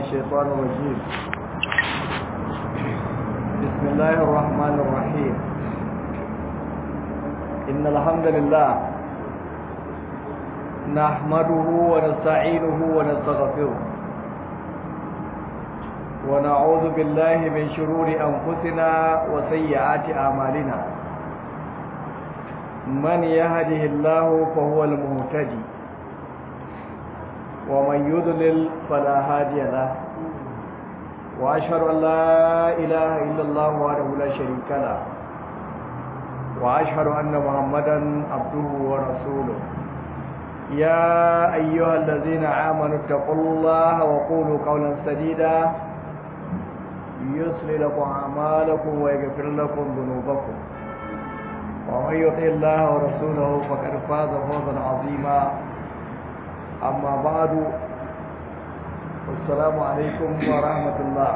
الشيطان الرجيم بسم الله الرحمن الرحيم إن الحمد لله نحمده ونستعينه ونستغفره ونعوذ بالله من شرور أنفسنا وسيئات أعمالنا من يهده الله فهو المهتدي ومن يضلل فلا هادي له واشهد ان لا اله الا الله وحده لا شريك له واشهد ان محمدا عبده ورسوله يا ايها الذين امنوا اتقوا الله وقولوا قولا سديدا يصلح لكم اعمالكم ويغفر لكم ذنوبكم ومن يطع الله ورسوله فقد فاز فوزا عظيما amma ba'du assalamu alaikum wa rahmatullah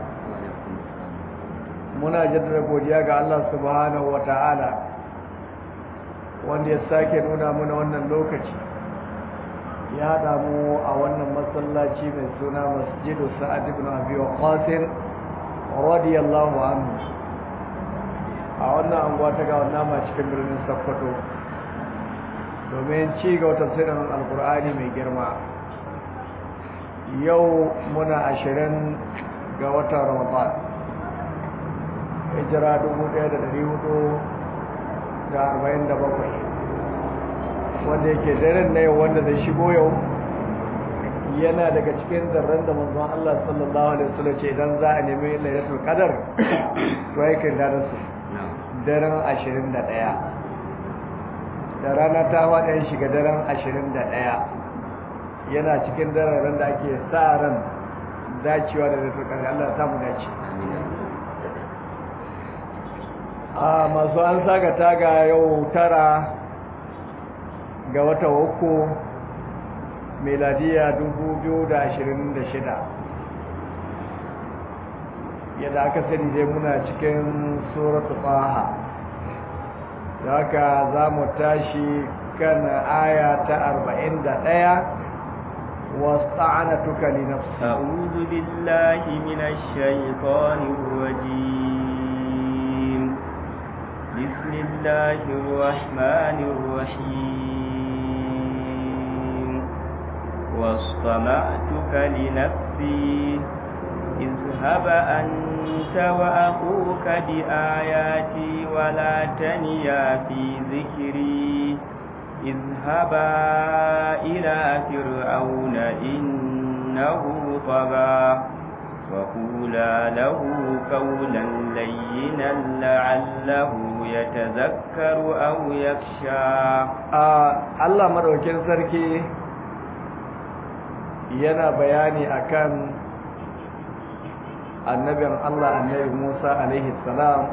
muna jaddada godiya ga Allah subhanahu wa ta'ala wanda ya sake nuna mana wannan lokaci ya haɗa mu a wannan masallaci mai suna masjidu sa'ad ibn abi waqqas radiyallahu anhu a wannan anguwa ta ga wannan ma cikin birnin Sokoto domin ci ga tafsirin alkur'ani mai girma yau muna ashirin ga watan ramadan hijira bakwai, wanda yake daren na yau wanda zai shigo yau yana daga cikin zarren da manzon Allah sallallahu alaihi wasallam ce idan za a nemi lailatul qadar to yake da su daren ashirin da ɗaya. da rana ta waɗin shiga daren ashirin da ɗaya yana cikin daren da ake sa ran dacewa da zai ƙarfi Allah samu dace a masu an saga taga yau tara ga wata uku meladiya shida. yadda aka sani dai muna cikin suratu faha da haka za mu tashi kan aya ta arba'in da ɗaya واستعنتك لنفسي أعوذ بالله من الشيطان الرجيم بسم الله الرحمن الرحيم واصطنعتك لنفسي اذهب أنت وأخوك بآياتي ولا تنيا في ذكري اذهبا إلى فرعون إنه طغى وقولا له قولا لينا لعله يتذكر أو يخشى آه الله مروكين سركي yana bayani akan annabin Allah annabi Musa alaihi salam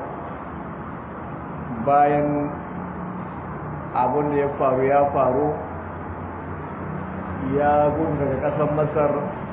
bayan abin da ya faru ya faru ya gudu daga ƙasar Masar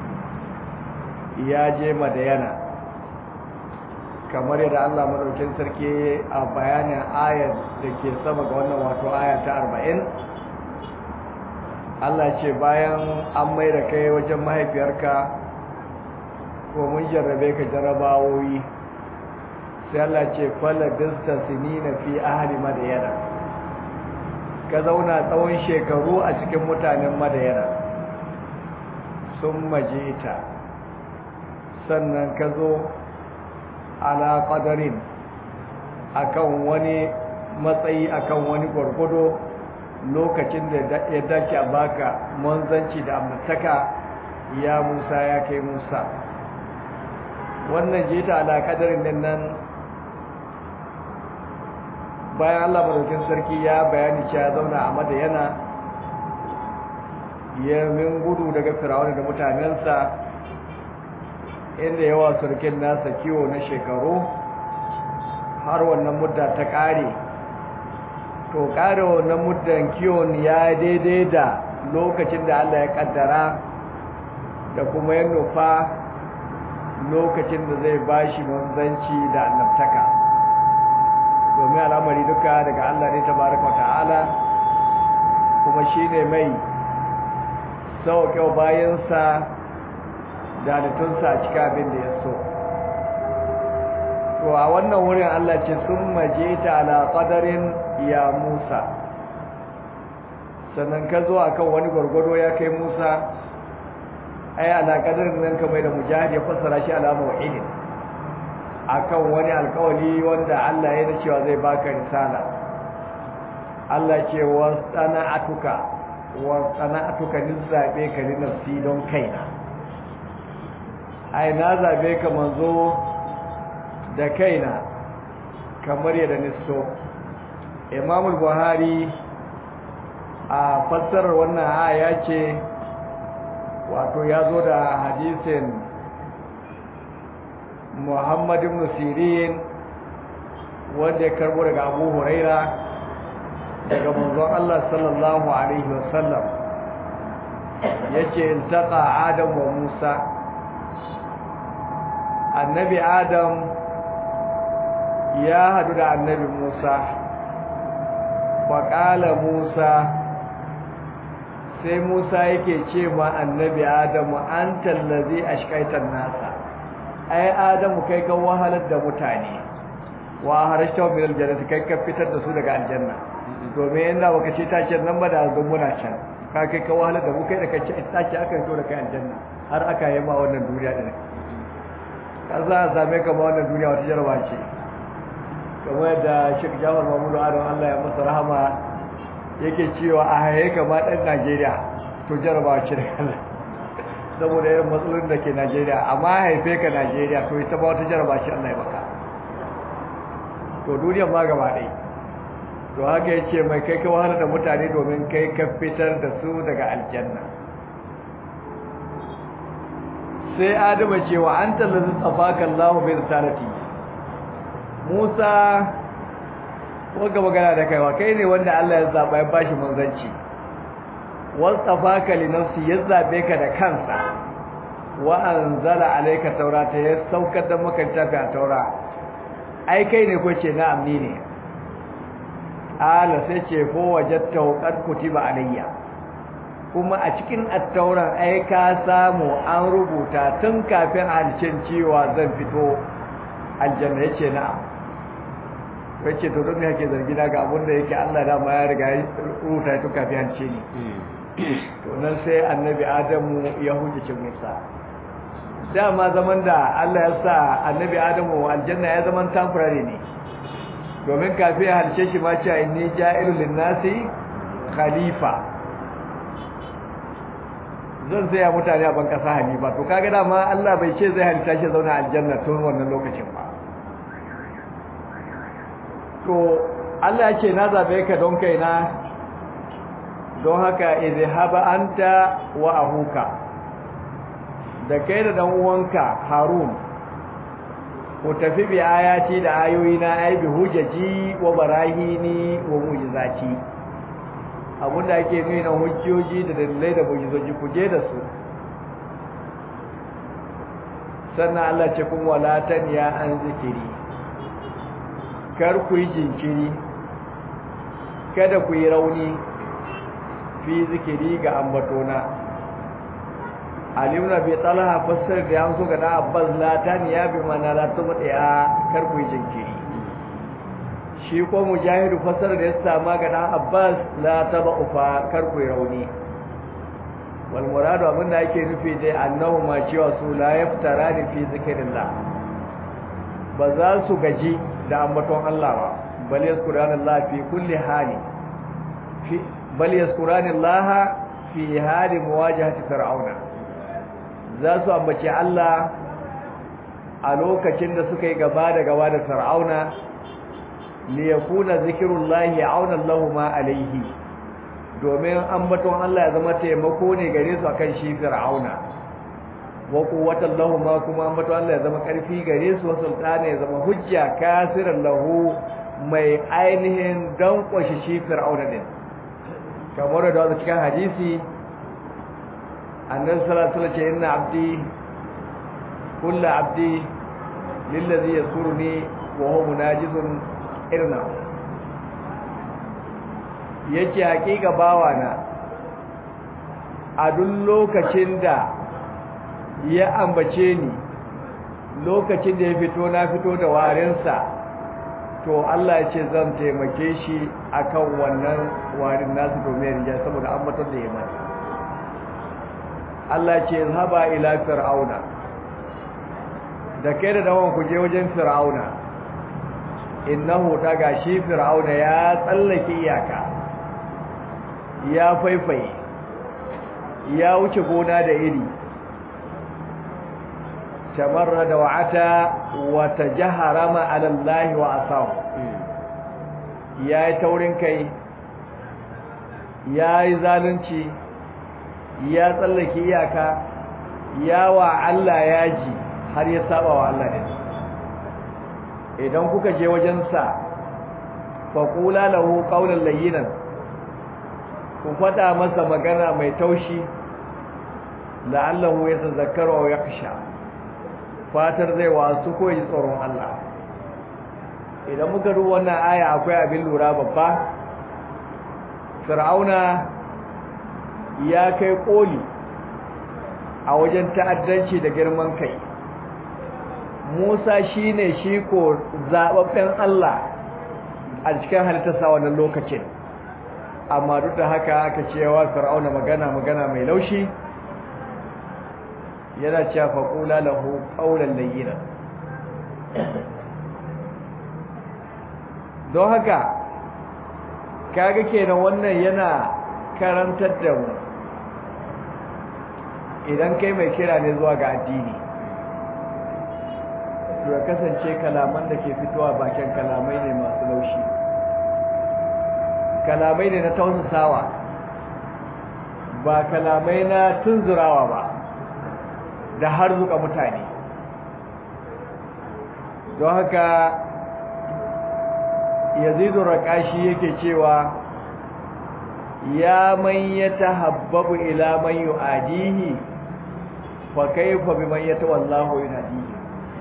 ya je Madayana kamar yadda Allah madaukin sarki a bayanin ayar da ke sama ga wannan wato aya ta 40 Allah ce bayan an mai da kai wajen mahaifiyarka ko mun jarrabe ka jarrabawoyi sai Allah ce falla bista sinina fi ahli madayana ka zauna tsawon shekaru a cikin mutanen madayana sun majita sannan ka zo ala qadarin akan wani matsayi akan wani gwargwado lokacin da ya dace a baka manzanci da amintaka ya Musa ya kai Musa wannan jita ala kadarin din nan bayan Allah madaukin sarki ya bayani cewa zauna a madayana ya min gudu daga firawun da mutanensa inda yawa sarkin nasa kiwo na shekaru har wannan mudda ta kare to kare wannan muddan kiwon ya daidai da lokacin da Allah ya kaddara da kuma ya nufa lokacin da zai bashi manzanci da annabtaka domin al'amari duka daga Allah ne tabaraka wa ta'ala kuma shine mai sauƙe bayansa da halittunsa a cikin abin da ya so to a wannan wurin Allah ce sun maje ta ala qadarin ya Musa sannan ka zo akan wani gwargwado ya kai Musa ai ala qadarin nan ka mai da mujahid ya fassara shi ala mawhidin akan wani alkawali wanda Allah ya cewa zai baka risala Allah ce wa sana'atuka wa sana'atuka ni zabe ka ni nafsi don kaina ai na zabe ka manzo da kaina kamar yadda nisto Imam al-Buhari a fassarar wannan aya ce wato ya zo da hadisin Muhammad ibn Sirin wanda ya karbo daga Abu Huraira daga manzon Allah sallallahu alaihi wasallam yace iltaqa Adam wa Musa annabi Adam ya hadu da annabi Musa faƙala Musa sai Musa yake ce ma annabi Adamu an tallazi ashkaitan nasa ai Adamu kai kan wahalar da mutane wa harashta min aljannati kai ka fitar da su daga aljanna domin inda baka ce tace nan ba da zan muna can ka kai ka wahalar da mu kai da kace tace aka fito da kai aljanna har aka yi ma wannan duniya din ka za a same ka ma wannan duniya wata jaraba ce kamar da Sheikh Jafar Mahmud Adam Allah ya masa rahama yake cewa a haye ka ma dan Najeriya to jaraba ce da Allah saboda irin matsalolin da ke Najeriya amma haife ka Najeriya to ita ba wata jaraba ce Allah ya baka to duniyar ma gaba ɗaya to haka ya ce mai kai ka wahala da mutane domin kai ka fitar da su daga aljanna sai adama cewa an tallazi tsafaka Allah bai risalati Musa wanda magana da kaiwa kai ne wanda Allah ya zaba ya bashi manzanci wal tsafaka li nafsi ya zabe ka da kansa wa anzala alayka taurata ya saukar da maka tafi a taura ai kai ne ko ce na amni ne ala sai ce ko wajatta qad kutiba alayya kuma a cikin attauran ai ka samu an rubuta tun kafin alcin cewa zan fito aljanna yace na'am yace to don me yake zargi na ga abin da yake Allah da ma ya riga ya rubuta tun kafin alce ni to nan sai annabi Adamu ya hujjace Musa dama zaman da Allah ya sa annabi Adamu aljanna ya zaman temporary ne domin kafin ya halce shi ma cewa inni ja'ilul linnasi khalifa zan saya mutane a ban kasa halifa to kaga dama Allah bai ce zai halitta shi zauna aljanna tun wannan lokacin ba to Allah ya ce na zabe ka don kaina don haka izhaba anta wa ahuka da kai da dan uwanka Harun ku tafi bi ayati da ayoyina ai bi hujjaji wa barahini wa mu'jizati abinda ake nuna hujjoji da dalilai da mu'jizoji ku je da su sannan Allah ce kun walatan ya an zikiri kar ku yi jinkiri kada ku yi rauni fi zikiri ga ambatona alimna bi talaha fassar da yansu ga na abbas latan ya bi mana la tubdi'a kar ku jinkiri shi ko mujahidu fassar da ya sama ga na abbas la tabufa kar ku rauni wal muradu abinda ake nufi dai annahu ma cewa su la yaftarani fi zikrillah ba za su gaji da ambaton Allah ba bal yazkuranallaha fi kulli hali fi bal yazkuranallaha fi hali muwajahati fir'auna za su ambaci Allah a lokacin da suka yi gaba da gaba da fir'auna li yakuna zikrullahi auna lahu ma alaihi domin ambaton Allah ya zama taimako ne gare su akan shi fir'auna wa quwwatan lahu ma kuma ambaton Allah ya zama karfi gare su wa sultana ya zama hujja kasiran lahu mai ainihin dan kwashi shi fir'auna din kamar da wanda cikin hadisi annabi sallallahu alaihi wasallam inna abdi kullu abdi lillazi yasuruni wa huwa munajizun irna yace hakika bawana a duk lokacin da ya ambace ni lokacin da ya fito na fito da warinsa to Allah ya ce zan taimake shi akan wannan warin nasu domin rinja saboda ambatar da ya mata Allah ya ce zaba ila fir'auna da kai da dawon ku je wajen fir'auna innahu ta gashi fir'auna ya tsallake iyaka ya faifaye ya wuce gona da iri tamarra da wa'ata wa tajaharama ala Allah wa asaw yayi taurin kai yayi zalunci ya tsallake iyaka ya wa Allah yaji har ya saba wa Allah din idan kuka je wajen sa faqula lahu qawlan layyinan ku fada masa magana mai taushi la'allahu yatazakkaru aw yakhsha fatar zai wasu ko yi tsoron Allah idan muka duba wannan aya akwai abin lura babba fir'auna ya kai koli a wajen ta'addanci da girman kai Musa shine shi ko zababben Allah a cikin halittarsa wannan lokacin amma duk da haka aka cewa fir'auna magana magana mai laushi yana cewa faƙula lahu ƙaunar layyina don haka kaga kenan wannan yana karantar da mu idan kai mai kira ne zuwa ga addini to ya kasance kalaman da ke fitowa bakin kalamai ne masu laushi kalamai ne na tausasawa ba kalamai na tunzurawa ba da har zuka mutane don haka yazidu raƙashi yake cewa ya man ya tahabbabu ila man yu'adihi fa kayfa biman yatawallahu yunadihi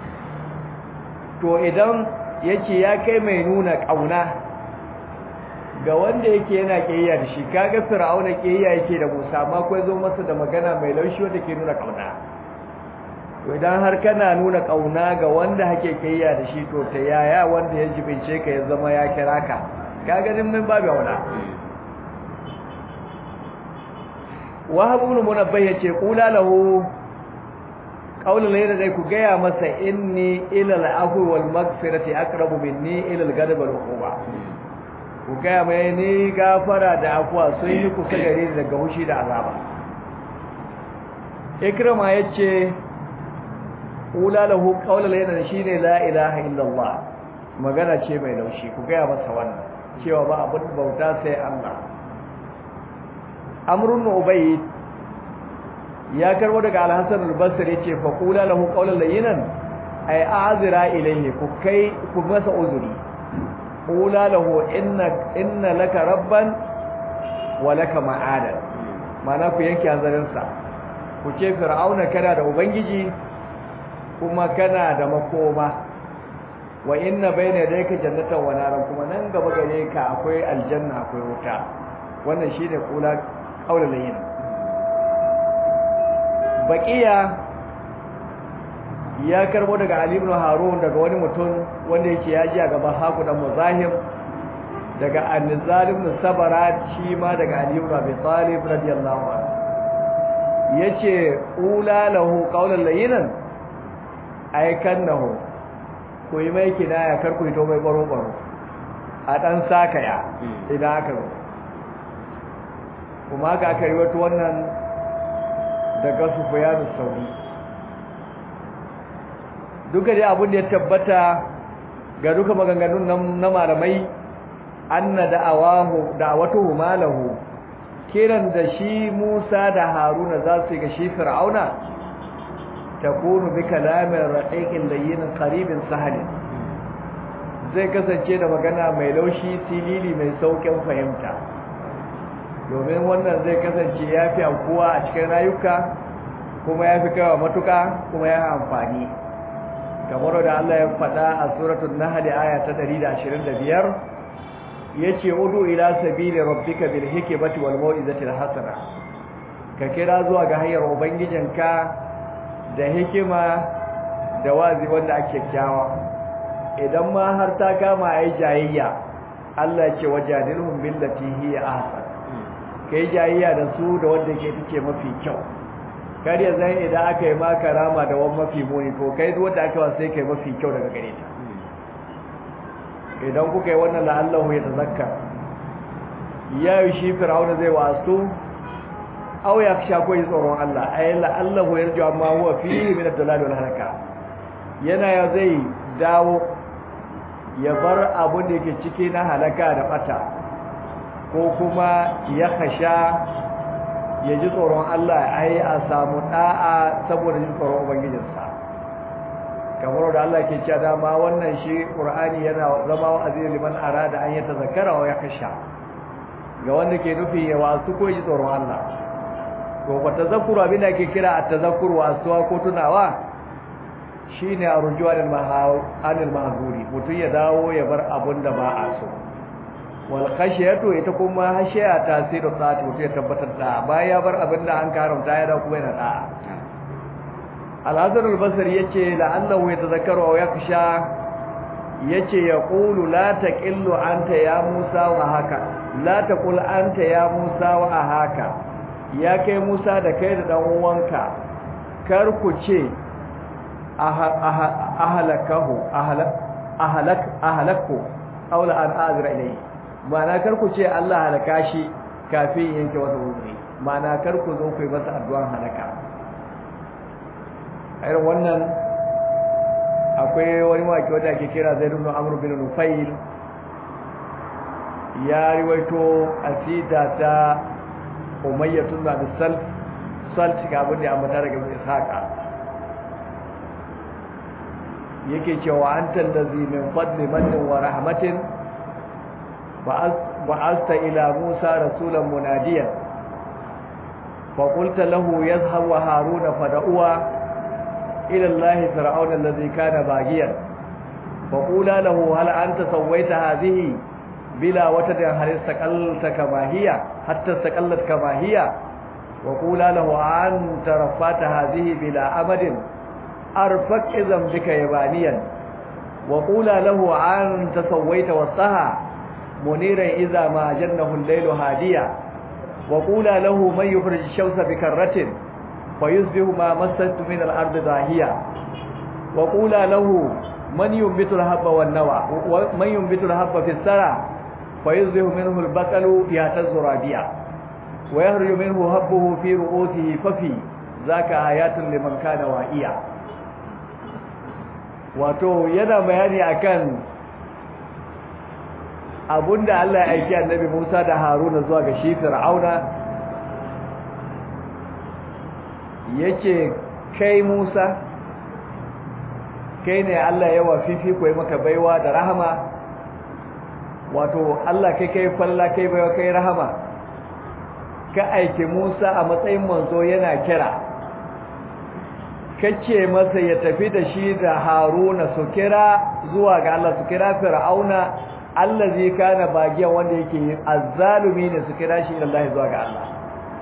to idan yace ya kai mai nuna kauna ga wanda yake yana kiyaya da shi kaga fir'auna kiyaya yake da Musa amma kai zo masa da magana mai laushi wanda ke nuna kauna to idan har kana nuna kauna ga wanda hake kiyaya da shi to ta yaya wanda ya jibince ka ya zama ya kira ka kaga din min babu wala wahab ibn munabbih yace qula lahu qawlan layla dai ku gaya masa inni ila al-afwi wal maghfirati aqrabu minni ila al-ghadab wal uquba ku gaya mai ni gafara da afwa sun yi kusa gare ni daga hushi da azaba ikrama yace qula lahu qawlan layla shine la ilaha illa allah magana ce mai laushi ku gaya masa wannan cewa ba abin bauta sai Allah amrun ubayd ya karbo daga al-hasan al-basri yace fa qula lahu qawlan layyinan ay a'zira ilayhi ku kai ku masa uzuri qula lahu inna inna laka rabban wa laka ma'adan mana ku yanke hanzarin sa ku ce fir'auna kana da ubangiji kuma kana da makoma wa inna bayna yadayka jannatan wa naran kuma nan gaba gare ka akwai aljanna akwai wuta wannan shine kula qaulul layyin baqiya ya karbo daga Ali ibn Harun daga wani mutum wanda yake yaji a gaban Haku dan Muzahim daga An-Nizal ibn Sabara shi ma daga Ali ibn Abi Talib radiyallahu anhu yace ula lahu qaulul layyinan aykannahu ku yi mai kinaya kar ku hito mai baro baro a dan sakaya idan aka zo kuma ga aka yi wata wannan daga Sufyan sauri duka dai abin da ya tabbata ga duka maganganun na malamai anna da'awahu da'awatuhu malahu kiran da shi Musa da Haruna za su yi ga shi Fir'auna takunu bi kalamin raqiqin layyin qaribin sahalin zai kasance da magana mai laushi silili mai saukin fahimta domin wannan zai kasance yafi ankuwa a cikin rayuka kuma yafi kawa matuka kuma ya amfani kamar da Allah ya faɗa a suratul nahl aya ta 125 yace udu ila sabili rabbika bil hikmati wal mau'izati al hasana ka kira zuwa ga hanyar ubangijinka da hikima da wazi wanda ake kyawa idan ma har ta kama ai jayayya Allah ya ce wajadilhum billati hiya ahsan kai jayayya da su da wanda ke take mafi kyau kar ya zai idan aka yi maka rama da wani mafi muni to kai duk wanda aka wasa sai kai mafi kyau daga gare ta idan kuka yi wannan la'allahu ya tazakka ya yi shi fir'auna zai wasu aw ya sha ko yi tsoron Allah ay la'allahu yarju amma huwa fihi min ad-dalal wal halaka yana ya zai dawo ya bar abun da yake ciki na halaka da bata ko kuma ya khasha ya ji tsoron Allah ai a samu da'a saboda jin tsoron ubangijinsa kamar da Allah ke cewa dama wannan shi Qur'ani yana zama wa'azi liman arada an yata zakara wa yakhsha ga wanda ke nufi ya wasu ko ji tsoron Allah to ba tazakkuru abin da ke kira at-tazakkuru wasuwa ko tunawa shine arjuwa lil anil mahzuri mutun ya dawo ya bar abun da ba a so wal khashiyatu ita kuma hashiya tasiru sati mutun ya tabbatar da bayan ya bar abin da an karamta ya dawo kuma yana da'a al-hasan al-basri yace la'allahu yatazakkaru aw yakhsha yace yaqulu la taqillu anta ya musa wa haka la taqul anta ya musa wa haka ya kai musa da kai da dan uwanka kar ku ce ahalakahu ahalak ahalak ahalakku aw la an azra ilayhi ma'ana kar ku ce Allah halaka shi kafin yanke wata wuri ma'ana kar ku zo ku yi masa addu'an halaka irin wannan akwai wani waki wanda ake kira Zaid ibn Amr bin Nufail ya riwaito asida ta Umayyah ibn Abi Salf salt ga abin da ya ambata daga Ishaqa yake cewa anta allazi min fadli mannin wa rahmatin ba'asta ila Musa rasulan munadiyan fa qulta lahu yazhab wa haruna fad'uwa ila Allah fir'auna allazi kana bagiyan fa qula lahu hal anta sawaita hadhihi bila watadin hal istaqalta kama hiya hatta istaqallat kama hiya wa qula lahu anta rafata hadhihi bila amadin arfaq idan bika yabaniyan wa qula lahu anta sawaita wasaha muniran idza ma jannahu al-laylu hadiya wa qula lahu man yukhrij ash-shamsa bikarratin fayusbihu ma massatu min al-ard dahiya wa qula lahu man yunbitu al-habba wan-nawa man yunbitu al-habba fi as-sara fayusbihu minhu al-baqalu yahtazu rabiya wa yakhruju minhu habbuhu fi ru'usihi fafi zaka ayatun liman kana wa'iya wato yana bayani akan abunda Allah ya aiki annabi Musa da Haruna zuwa ga shi Fir'auna yace kai Musa kai ne Allah ya wafifi koyi maka baiwa da rahama wato Allah kai kai falla kai baiwa kai rahama ka aiki Musa a matsayin manzo yana kira kace masa ya tafi da shi da Haruna su kira zuwa ga Allah su kira Fir'auna allazi kana bagiyan wanda yake azzalumi ne su kira shi Allah zuwa ga Allah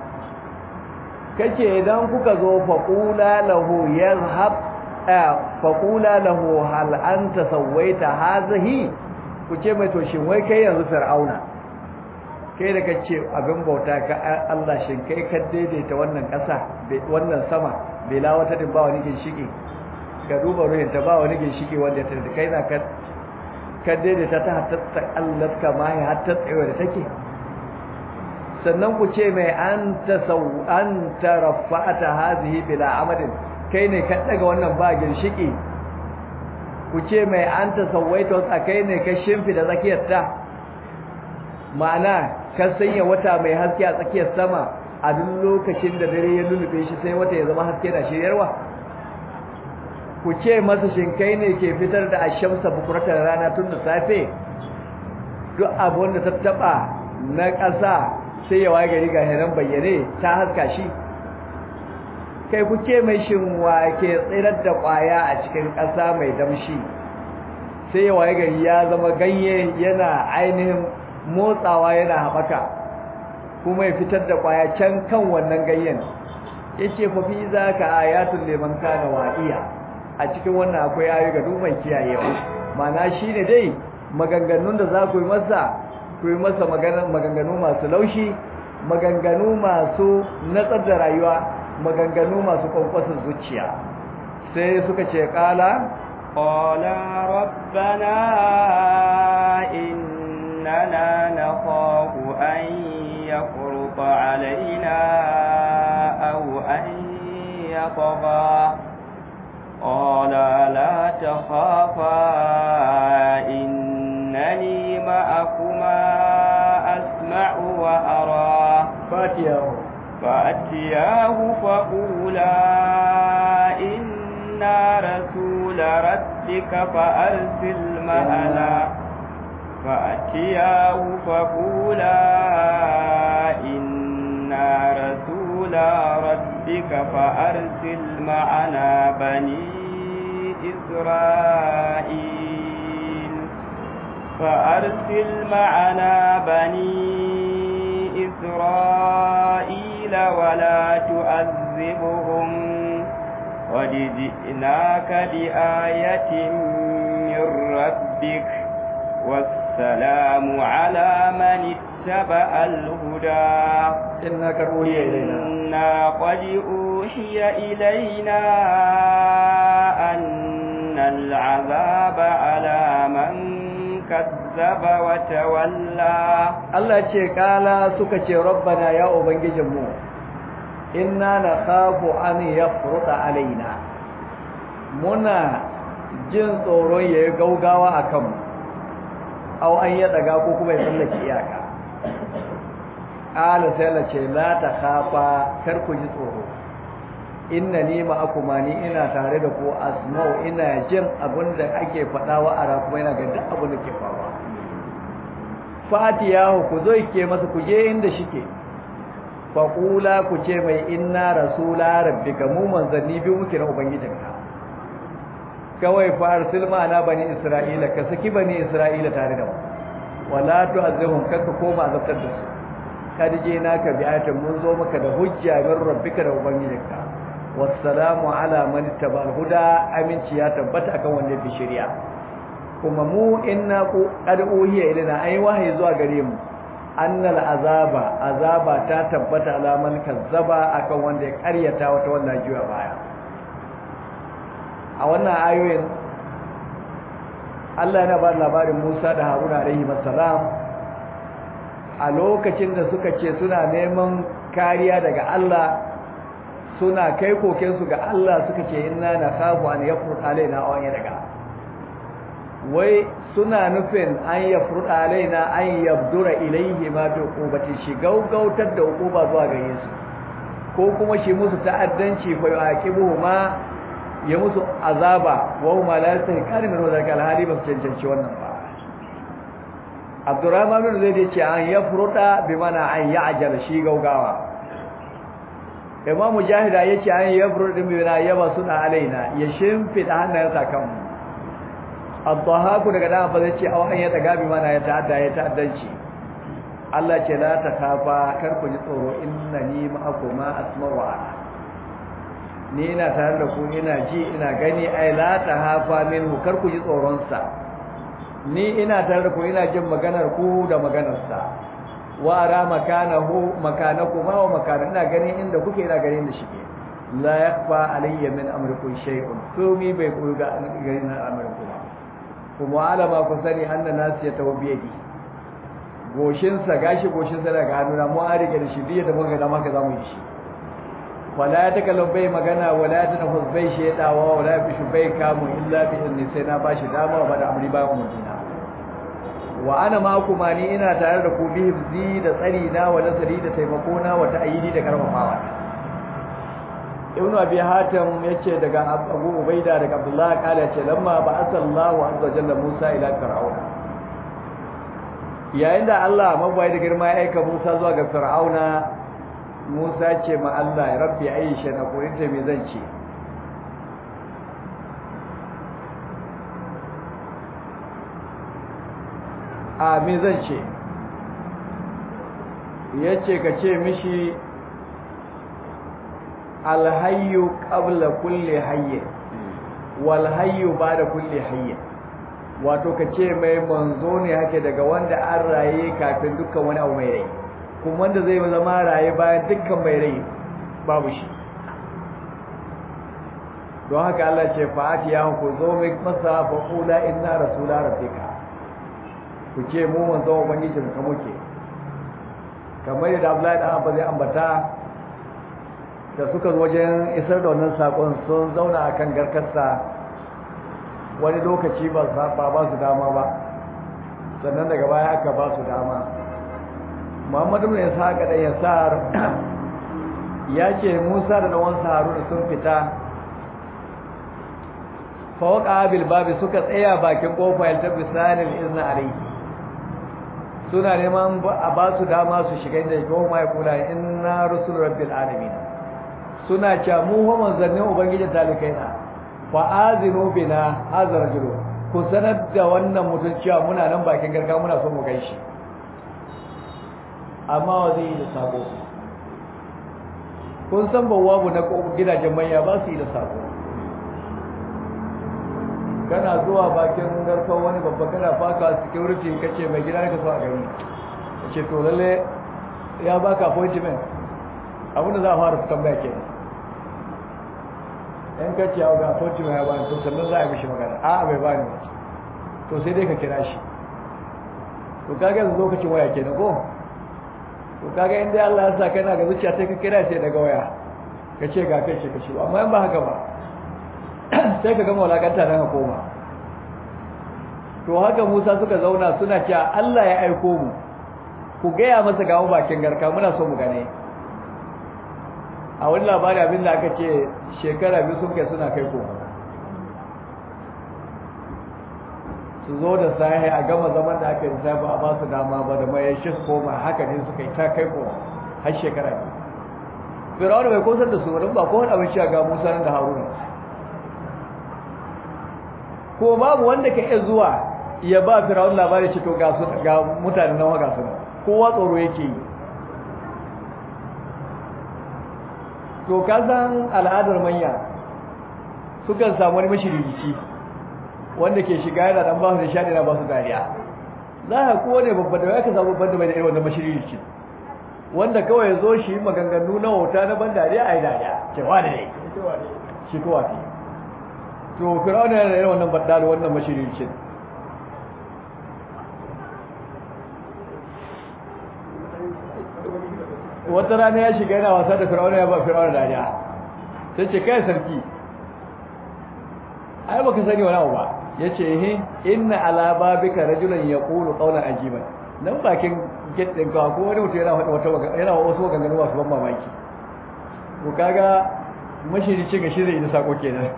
kace idan kuka zo faqula lahu yazhab faqula lahu hal anta sawaita hazihi kuce mai to shin wai kai yanzu Fir'auna kai da kace abin bauta ka Allah shin kai ka daidaita wannan ƙasa wannan sama bela wata din ba wani ginshiki ka duba ruhin ta ba wani ginshiki wanda ta kai na ka ka daidaita ta hatta Allah kama ya hatta tsayo da take sannan ku ce mai anta saw anta rafa'ata hadhihi bila amadin kai ne ka daga wannan ba ginshiki ku ce mai anta sawaita kai ne ka shimfi da zakiyar ta ma'ana ka sanya wata mai haske a tsakiyar sama a duk lokacin da dare ya lulube shi sai wata ya zama haske da shiryarwa ku ce masa shinkai ne ke fitar da ashamsa bukuratar rana tun da safe duk abu wanda ta taba na ƙasa sai ya waye gari ga hiran bayyane ta haska shi kai ku ce mai shinwa ke tsirar da ƙwaya a cikin ƙasa mai damshi sai ya waye gari ya zama ganye yana ainihin motsawa yana haɓaka kuma ya fitar da ƙwaya can kan wannan ganyen yace fa fi zaka ayatul liman kana wa'iya a cikin wannan akwai ayoyi ga duk mai kiyayewa mana shine dai maganganun da za ku yi masa ku yi masa maganganu masu laushi maganganu masu natsar da rayuwa maganganu masu kwankwasa zuciya sai suka ce kala qala rabbana innana nakhafu an yafruta alaina aw an yatgha qala la takhafa innani ma'akuma asma'u wa ara fatiyahu فأتياه فقولا إنا رسول ربك فأرسل معنا فأتياه فقولا إنا رسول ربك فأرسل معنا بني إسرائيل فأرسل معنا بني إسرائيل ولا تؤذبهم قد جئناك بآية من ربك والسلام على من اتبع الهدى إنا قد أوحي إلينا إنا قد أوحي إلينا أن العذاب على من كذب وتولى Allah ce kala suka ce rabbana ya ubangijinmu inna nakhafu an yafruta alaina muna jin tsoron yayi gaugawa akan mu aw an ya daga ko kuma ya tsallake iyaka kala sai Allah ce la takhafa kar ku ji tsoro inna ni ma'akuma ni ina tare da ku asma'u ina jin abinda ake faɗa wa ara kuma ina ga duk abin da ke faruwa fatiyahu ku zo ke masa ku je inda shike faqula ku ce mai inna rasula rabbika mu manzanni biyu muke na ubangijinka kawai fa arsil ma'ana bani isra'ila ka saki bani isra'ila tare da mu wala tu'azzihum kaka koma azabtar da su kad je naka bi ayatin mun zo maka da hujja min rabbika da ubangijinka wassalamu ala man ittaba'al huda aminci ya tabbata akan wanda bi shari'a kuma mu inna ku qad uhiya ilaina ai wahayi zuwa gare mu annal azaba azaba ta tabbata alaman kazzaba akan wanda ya karyata wata wannan jiwa baya a wannan ayoyin Allah yana ba labarin Musa da Haruna alaihi salam a lokacin da suka ce suna neman kariya daga Allah suna kai kokensu ga Allah suka ce inna nakhafu an yafrut alaina aw an daga wai suna nufin an ya furta alaina an yabdura ilaihi ma bi uqubati shi gaugautar da uquba zuwa gare su ko kuma shi musu ta'addanci fa yaqibu ma ya musu azaba wa huma la yastahiqan min wadaka alhali ba su cancanci wannan ba Abdurrahman bin Zaid ce an ya furta bi mana an ya'jal shi gaugawa Imam Mujahid yace an ya furta bi mana yaba suna alaina ya shimfida hannayensa kanmu addahaku daga da ba zai ce aw an ya daga bi mana ya ta'adda ya ta'addanci Allah ce la ta kafa kar ku ji tsoro innani ma'akuma asma'u wa ara ni ina tare da ku ina ji ina gani ai la ta hafa minhu kar ku ji tsoron sa ni ina tare da ku ina jin maganar ku da maganar sa wa ara makanahu makanakuma wa makana ina gani inda kuke ina gani inda shike la yakfa alayya min amrikum shay'un komi bai koyi ga gani na amrikum kuma alama ku sani anna nasu ya tawo biyadi goshinsa gashi goshinsa daga hannuna mu an rike da shi biye da muka dama ka zamu yi shi wala ya takallam bai magana wala ya tanafus bai shedawa wala ya fishu bai kamu illa bi idni sai na bashi dama ba da amri ba umurtina wa ana ma kuma ni ina tare da ku bi hifzi da tsari na wa nasari da taimako na wa ta'yidi da karfafawa ibn abi hatim yace daga abu ubaida daga abdullah kala yace lamma ba asallahu azza jalla musa ila fir'auna yayin da Allah mabai da girma ya aika Musa zuwa ga fir'auna Musa ce ma Allah ya rabbi aisha na koyin ta me zan ce a me zan ce yace ka ce mishi alhayyu qabla kulli hayy wal hayyu ba'da kulli hayy wato kace mai manzo ne hake daga wanda an raye kafin dukkan wani abu mai rai kuma wanda zai zama raye bayan dukkan mai rai babu shi don haka Allah ce fa'ati ya ku zo mai masa fa qula inna rasula rabbika ku ce mu manzo ubangijin ka muke kamar yadda Abdullahi dan Abba zai ambata da suka zo wajen isar da wannan sakon sun zauna akan garkarsa wani lokaci ba ba ba su dama ba sannan daga baya aka ba su dama Muhammadu ibn Ishaq da Yasar ya ce Musa da dan Haruna sun fita fawqa bil babi suka tsaya bakin kofa ya tabi sanil izna alayhi suna neman a ba su dama su shiga inda ko mai kula inna rusul rabbil alamin suna cewa mu wa manzannin ubangiji talikai na fa azinu bina hazar jiro ku sanar da wannan mutum cewa muna nan bakin garka muna son mu gaishe amma wa zai yi da sako kun san bawabu na gidajen manya ba su yi da sako kana zuwa bakin garkon wani babba kana faka security kace mai gida ne ka so a gari kace to lalle ya baka appointment abin da za a fara tambaya kenan in ka ce ga appointment ya bani to sannan za a yi mishi magana a bai bani to sai dai ka kira shi to kaga yanzu lokacin waya kenan ko to kaga in dai Allah ya sa kana ga zuciya sai ka kira sai daga waya ka ce ga kai ce ka shi amma in ba haka ba sai ka gama walakanta nan ka koma to haka Musa suka zauna suna cewa Allah ya aiko mu ku gaya masa ga mu bakin garka muna so mu gane a wani labari abin da aka ce shekara biyu sun kai suna kai koma su zo da sahi a gama zaman da aka yi safi a ba su dama ba da mai shi su koma haka ne suka yi ta kai koma har shekara biyu firawun bai kosar da su wani ba kowane abin shi ga musa nan da haruna ko babu wanda ka iya zuwa ya ba firawun labari ce to ga su ga mutane nawa ga su kowa tsoro yake yi to ka san al'adar manya sukan samu wani mashirici wanda ke shiga yana dan ba su da shaɗi na ba su dariya za ka kowane babban da ya ka samu babban da bai da irin wannan mashirici wanda kawai ya zo shi maganganu na wauta na ban dariya a yi dariya cewa da ne shi kowa fi to firawuna yana da wannan baddalo wannan mashiricin wata rana ya shiga yana wasa da firawuna ya ba firawuna dariya sai ce kai sarki ai baka sani wani abu ba ya ce he inna ala babika rajulan yaqulu qawlan ajiban nan bakin gate din ka ko wani mutum yana wata yana wasu maganganu masu ban mamaki ko kaga mashiricin ga shirin da sako kenan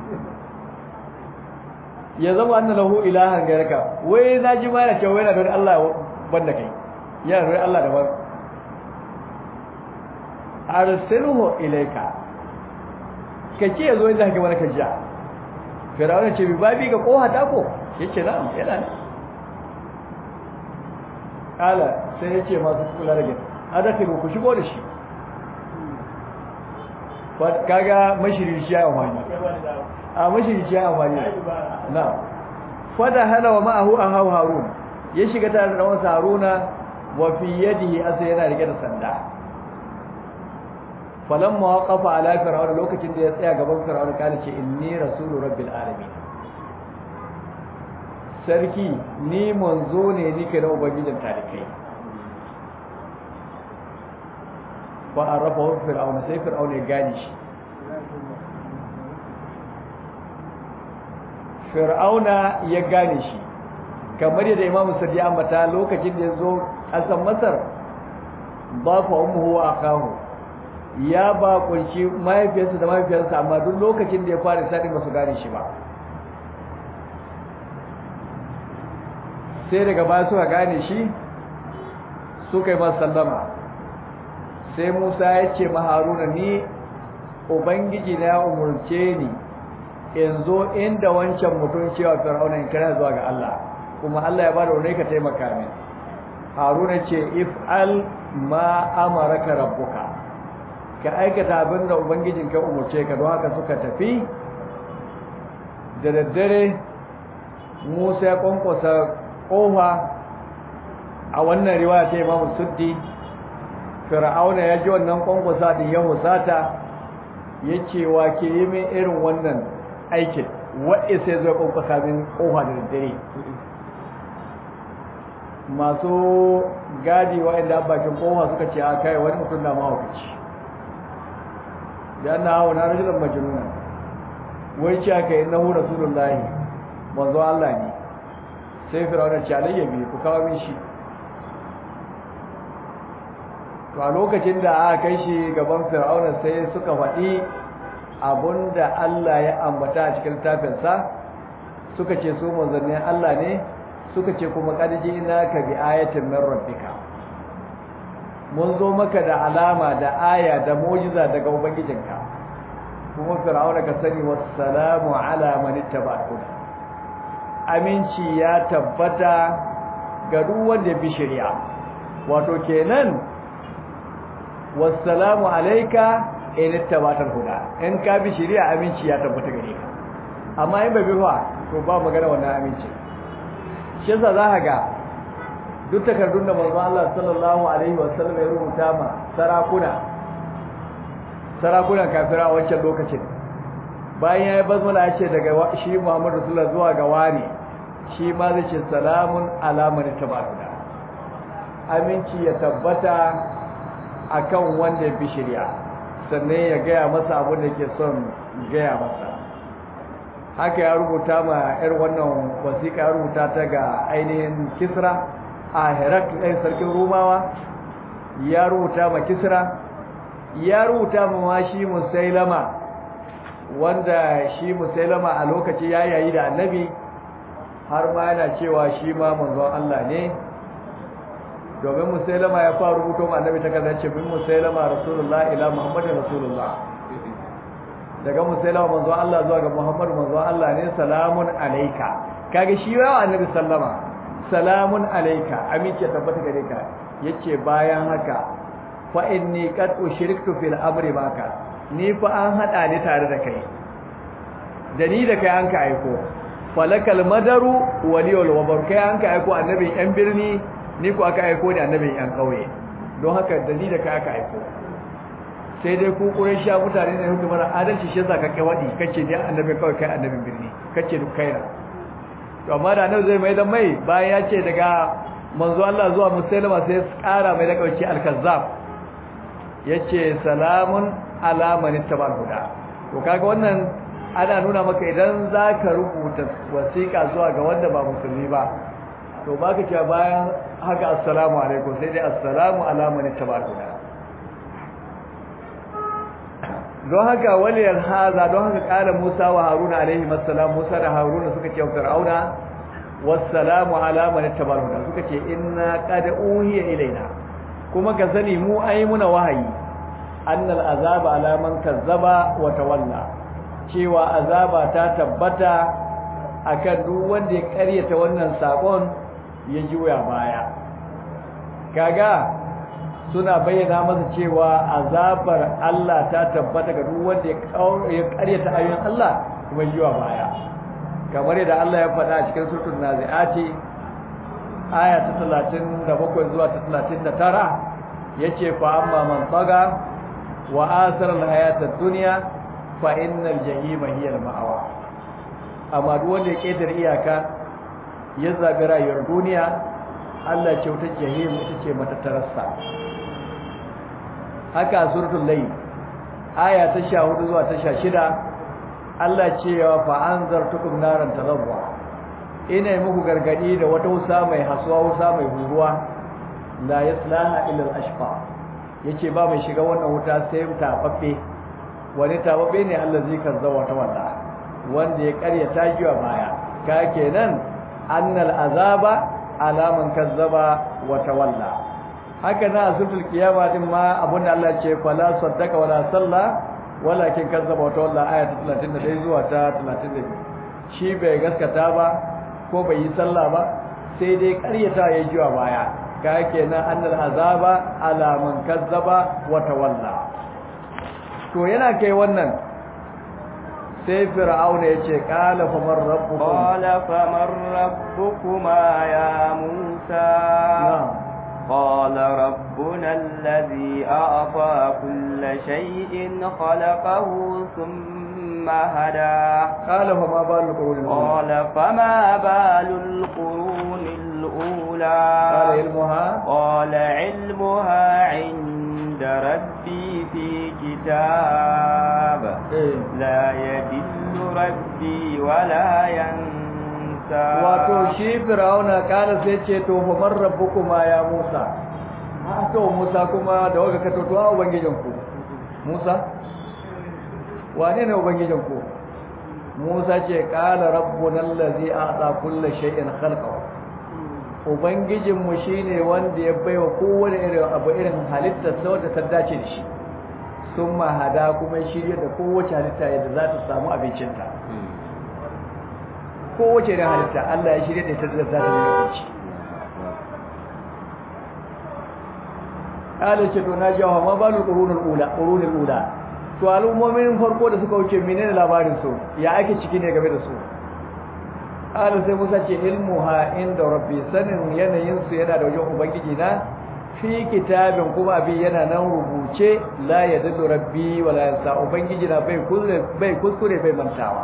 ya zama anna lahu ilahan gairaka wai na ji ma yana cewa yana da Allah banda kai yana da Allah daban arsilhu ilayka kace yazo inda kake mana kajiya firawuna ce bi babi ga koha ta ko yace na'am yana ne kala sai yace masu kula da gidan adakiru ku shigo da shi kaga mashirici ya amfani a mashirici ya amfani na fada hala wa ma'ahu ahaw harun ya shiga tare da wasu haruna wa fi yadihi asa yana rike da sanda falamma waqafa ala fir'auna lokacin da ya tsaya gaban fir'auna kana ce inni rasulu rabbil alamin sarki ni manzo ne nike na ubangijin talikai fa arafa fir'auna sai fir'auna ya gane shi fir'auna ya gane shi kamar yadda imamu sadi ambata lokacin da ya zo ƙasar masar ba fa ummuhu wa akahu ya ba kunshi mahaifiyarsa da mahaifiyarsa amma duk lokacin da ya fara sadi ba su gane shi ba sai daga baya suka gane shi suka yi masa sallama sai Musa ya ce ma Haruna ni ubangiji na ya umurce ni in zo inda wancan mutum cewa Fir'auna in kana zuwa ga Allah kuma Allah ya bada wani ka taimaka min Haruna ce if al ma amaraka rabbuka ka aikata abin da ubangijin ka umurce ka don haka suka tafi da daddare Musa ya kwankwasa kofa a wannan riwaya ta Imam Suddi Fir'auna ya ji wannan kwankwasa din ya husata yace wa ke yi min irin wannan aikin waɗe sai zai kwankwasa min kofa da daddare masu gadi waɗanda bakin kofa suka ce a kai wani mutum da mahaukaci da na hawa na rajulan majnuna wai ce aka yi nahu rasulullahi manzo Allah ne sai firawuna ce alayya bi ku kawo min shi to a lokacin da aka kai shi gaban firawuna sai suka faɗi abunda Allah ya ambata a cikin tafinsa suka ce su manzannin Allah ne suka ce kuma kadiji ina ka bi ayatin min rabbika mun zo maka da alama da aya da mu'jiza daga ubangijinka kuma fir'auna ka sani wassalamu ala man ittaba'ahu aminci ya tabbata ga duk wanda bi shari'a wato kenan wassalamu alayka in ittaba'al huda in ka bi shari'a aminci ya tabbata gare ka amma in bai bi fa to ba magana wannan aminci shi yasa za ka ga duk takardun da manzo Allah sallallahu alaihi wasallam ya rubuta ma sarakuna sarakunan kafira a wancan lokacin bayan ya yi basmala ya ce daga shi Muhammad Rasulullah zuwa ga wani shi ma zai ce salamun alaman tabaruna aminci ya tabbata akan wanda ya bi shari'a sannan ya gaya masa abin da ke son gaya masa haka ya rubuta ma yar wannan wasiƙa ya rubuta ta ga ainihin kisra a herak ɗin sarkin rumawa ya rubuta ma kisra ya rubuta ma ma shi musailama wanda shi musailama a lokaci ya yayi da annabi har ma yana cewa shi ma manzon Allah ne domin musailama ya fara rubuto ma annabi ta kaza ce bin musailama rasulullah ila muhammadin rasulullah daga musailama manzon Allah zuwa ga muhammadu manzon Allah ne salamun alaika kage shi yawa annabi sallama salamun alaika amince tabbata gare ka yace bayan haka fa inni qad ushriktu fil amri baka ni fa an hada ni tare da kai da ni da kai an ka aiko falakal madaru waliyul wabar kai an ka aiko annabin yan birni ni ko aka aiko da annabin yan kauye don haka da ni da kai aka aiko sai dai ku quraisha mutane ne hukumar adalci shi yasa ka kai wadi kace dai annabin kawai kai annabin birni kace duk kaina to amma da nan zai mai dan mai bayan ya ce daga manzo Allah zuwa musulma sai ya kara mai da kauci al-kazzab yace salamun ala man ittabal huda to kaga wannan ana nuna maka idan zaka rubuta wasiƙa zuwa ga wanda ba musulmi ba to baka cewa bayan haka assalamu alaikum sai dai assalamu ala man ittabal huda don haka waliyar haza don haka kala Musa wa Haruna alaihi assalam Musa da Haruna suka ce wa Fir'auna wassalamu ala man ittabal huda suka ce inna qad uhiya ilaina kuma ka sani mu ai muna wahayi annal azaba ala man kazzaba wa tawalla cewa azaba ta tabbata akan duk wanda ya karyata wannan sakon ya juya baya kaga suna bayyana masa cewa azabar Allah ta tabbata ga duk wanda ya karyata ayoyin Allah kuma juya baya kamar yadda Allah ya faɗa a cikin suratul naziati aya ta 37 zuwa ta 39 yace fa amma man taga wa asara al-hayata ad-dunya fa innal jahima hiya al-ma'wa amma duk wanda ya kedar iyaka ya zabi rayuwar duniya Allah ce wata jahim ita ce matattararsa haka suratul layl aya ta 14 zuwa ta 16 Allah cewa fa anzartukum naran talabwa ina yi muku gargadi da wata wusa mai hasuwa wusa mai huruwa la yaslaha illa al-ashqa yace ba mai shiga wannan wuta sai tafaffe wani tafaffe ne Allah zai kazzawa ta wanda wanda ya karya tajiwa baya ka kenan annal azaba alaman kazzaba wa tawalla haka na asufil kiyama din ma abunda Allah ce fala saddaka wala salla walakin kazzaba wa tawalla ayat 31 zuwa ta 32 shi bai gaskata ba ko bai yi sallah ba sai dai ƙaryata ya jiwa baya ka kenan annal azaba ala man kazzaba wa tawalla to yana kai wannan sai fir'auna ya ce qala faman rabbukum qala faman rabbukuma ya musa قال ربنا الذي أعطى كل شيء خلقه ثم هدى قال فما بال القرون قال فما بال القرون الأولى قال علمها قال علمها عند ربي في كتاب لا يدل ربي ولا ينسى wato shi fir'auna kala sai ce to fa man rabbukuma ya Musa a to Musa kuma da waka ka to to ubangijin ku Musa wane ne ubangijin ku Musa ce kala rabbuna allazi a'ta kulli shay'in khalqahu ubangijin mu shine wanda ya baiwa kowane irin abu irin halitta sau da ta dace da shi sun mahada kuma shirya da kowace halitta yadda za ta samu abincinta kowace irin halitta Allah ya shirya da ita da za ta nuna abinci Allah ce to na jawo ma balu qurunul ula qurunul ula to al'ummomin farko da suka wuce menene labarin su ya ake ciki ne game da su Allah sai Musa ce ilmuha inda rabbi sanin yanayin su yana da wajen ubangiji na fi kitabin kuma abin yana nan rubuce la yadullu rabbi wala yansa ubangiji na bai kuskure bai kuskure bai mantawa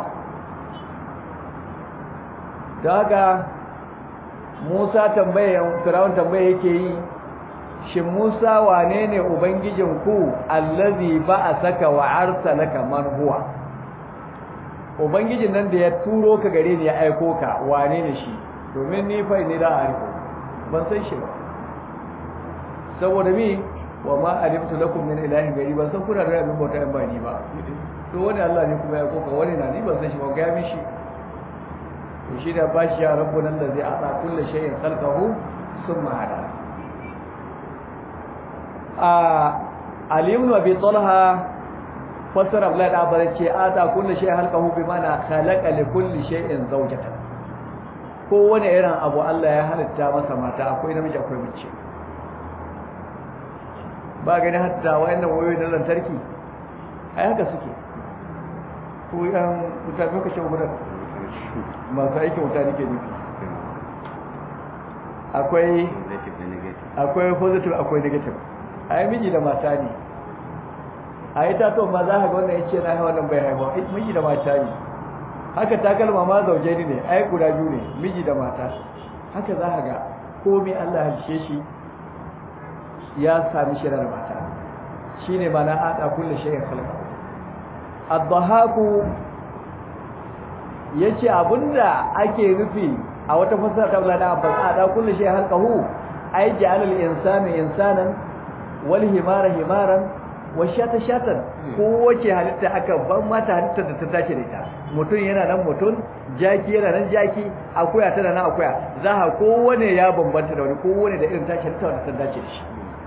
daga Musa tambayan Fir'aun tambaye yake yi shin Musa wane ne ubangijin ku allazi ba'asaka wa arsalaka man huwa ubangijin nan da ya turo ka gare ni ya aiko ka wane ne shi domin ni fa ni da ariko ban san shi ba saboda mi wa ma alimtu lakum min ilahin gari ban san kuna da abin bauta in ba ni ba to wani Allah ne kuma ya aiko ka wani na ni ban san shi ba ga mishi to shi da bashi ya rabbuna allazi ata kulli shay'in khalqahu thumma hada a Ali ibn Abi Talha fassara Abdullah da Abbas ce ata kulli shay'in khalqahu bi mana khalaqa li kulli shay'in zawjatan ko wani irin abu Allah ya halitta masa mata akwai namiji akwai mace ba gani hatta wayannan wayoyi na lantarki ai haka suke ko yan mutane kace gudan masu aikin wuta nake nufi akwai akwai positive akwai negative ai miji da mata ne a yi tato ma za ka ga wannan yace na haihuwa nan bai haihuwa miji da mata ne haka takalma ma zauje ne ai guda biyu ne miji da mata haka za ka ga komai Allah halishe shi ya sami shirar mata shine mana ada kullu shay'in khalqa ad-dhahaku yace abinda ake nufi a wata fasara ta Abdullah Abbas ada kullu shay'in khalqahu ay ja'ala al-insana insanan wal himara himaran washata shatan kowace halitta aka ban mata halitta da ta dace da ita mutum yana nan mutum jaki yana nan jaki akuya tana nan akuya za ha kowane ya bambanta da wani kowane da irin tashi halitta wanda ta dace da shi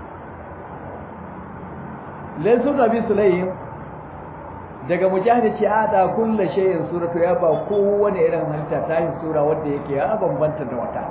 laysu nabi sulaim daga mujahid ce ada kullu shay'in suratu ya ba kowane irin halitta ta yi sura wanda yake ya bambanta da wata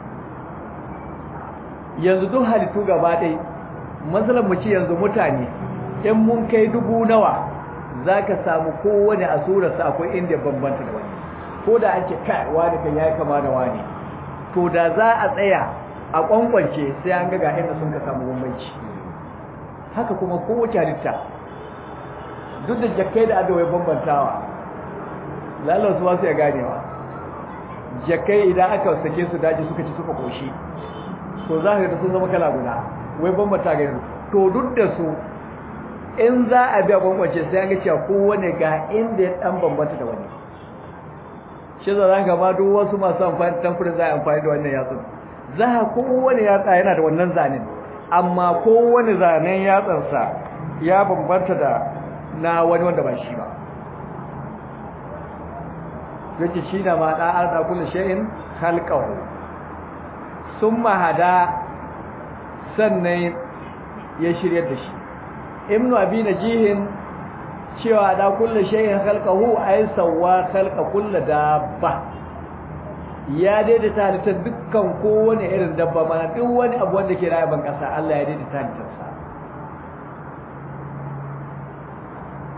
yanzu duk halittu gaba ɗaya matsalar mu ce yanzu mutane in mun kai dubu nawa za ka samu kowane a surarsa akwai inda bambanta da wani ko da ake kai wani kan ya kama da wani to da za a tsaya a kwankwance sai an ga inda sun ka samu bambanci haka kuma kowace halitta duk da jakkai da adawai bambantawa lalar su wasu ya ganewa jakkai idan aka sake su daji suka ci suka koshi to za ka ga sun zama kala guda wai bambanta ga to duk da su in za a biya bambance sai an ga cewa kowane ga inda ya dan bambanta da wani shi za ka ma duk wasu masu amfani tamfurin za a amfani da wannan yatsun za a kowane yatsa yana da wannan zanen amma kowane zanen yatsansa ya bambanta da na wani wanda ba shi ba yake shi na ma ɗa'ar da kulle sha'in halƙahu sun mahada sannan ya shirya da shi ibnu abi najihin cewa da kullu shay'in khalqahu ay sawwa khalqa kullu dabba ya daidaita halittar dukkan kowane irin dabba mana duk wani abu wanda ke rayuwar kasa Allah ya daidaita halittar sa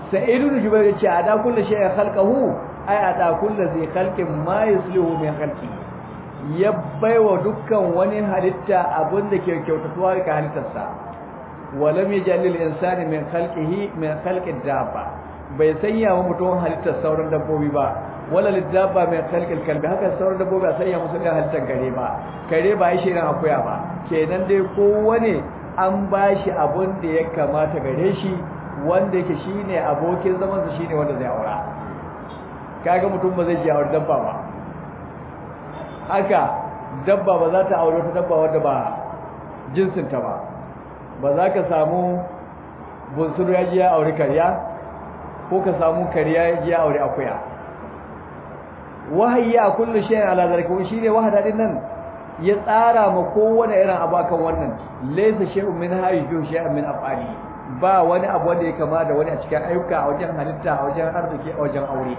sa'id ibn jubair yace ada kullu shay'in khalqahu ay ada kullu zai khalqin ma yuslihu min khalqi ya baiwa dukkan wani halitta abin da ke kyautatuwa ga halittarsa walam yaj'al lil insani min khalqihi min khalqi dabba bai sanya wa mutum halittar sauran dabbobi ba wala lidabba min khalqil kalbi haka sauran dabbobi ba sanya musu da halittar gare ba kare ba shi ran akuya ba kenan dai kowane an bashi abun da ya kamata gare shi wanda yake shine abokin zaman sa shine wanda zai aura kaga mutum ba zai ji aure dabba ba haka dabba ba za ta aure ta dabba wanda ba jinsin ta ba ba za ka samu bunsuru ya ji ya aure kariya ko ka samu kariya ya ji ya aure akuya wahayi a kullu shay'in ala zalika shine wahada din nan ya tsara ma kowane irin abu akan wannan laysa shay'un min hayyu shay'un min af'ali ba wani abu wanda ya kama da wani a cikin ayyuka a wajen halitta a wajen arziki a wajen aure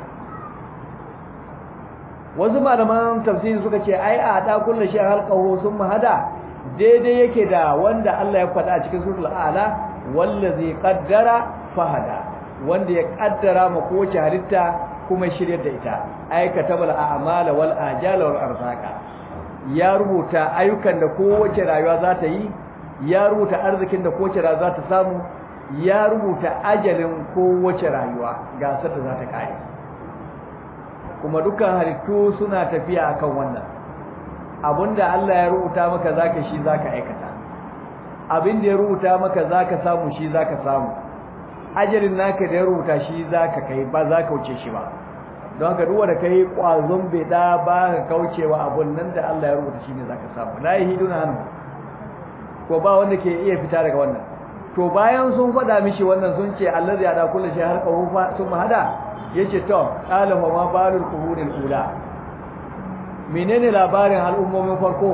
wasu malaman tafsiri suka ce ai a ta kullu shay'in halqahu summa hada daidai yake da wanda Allah ya faɗa a cikin suratul a'la wallazi qaddara fahada wanda ya kaddara ma kowace halitta kuma shiryar da ita aikata bal a'mala wal ajala wal arzaqa ya rubuta ayyukan da kowace rayuwa za ta yi ya rubuta arzikin da kowace rayuwa za ta samu ya rubuta ajalin kowace rayuwa ga da za ta kare kuma dukkan halittu suna tafiya akan wannan abinda Allah ya rubuta maka zaka shi zaka aikata abinda ya rubuta maka zaka samu shi zaka samu ajalin naka da ya rubuta shi zaka kai ba zaka wuce shi ba don haka duwa da kai kwazon beda ba ka kaucewa abun nan da Allah ya rubuta shi ne zaka samu la yahiduna anhu ko ba wanda ke iya fita daga wannan to bayan sun faɗa mishi wannan sun ce allazi ya da kullu shi har qawu sun hada yace to qala wa ma balul qurunil ula menene labarin al'ummomin farko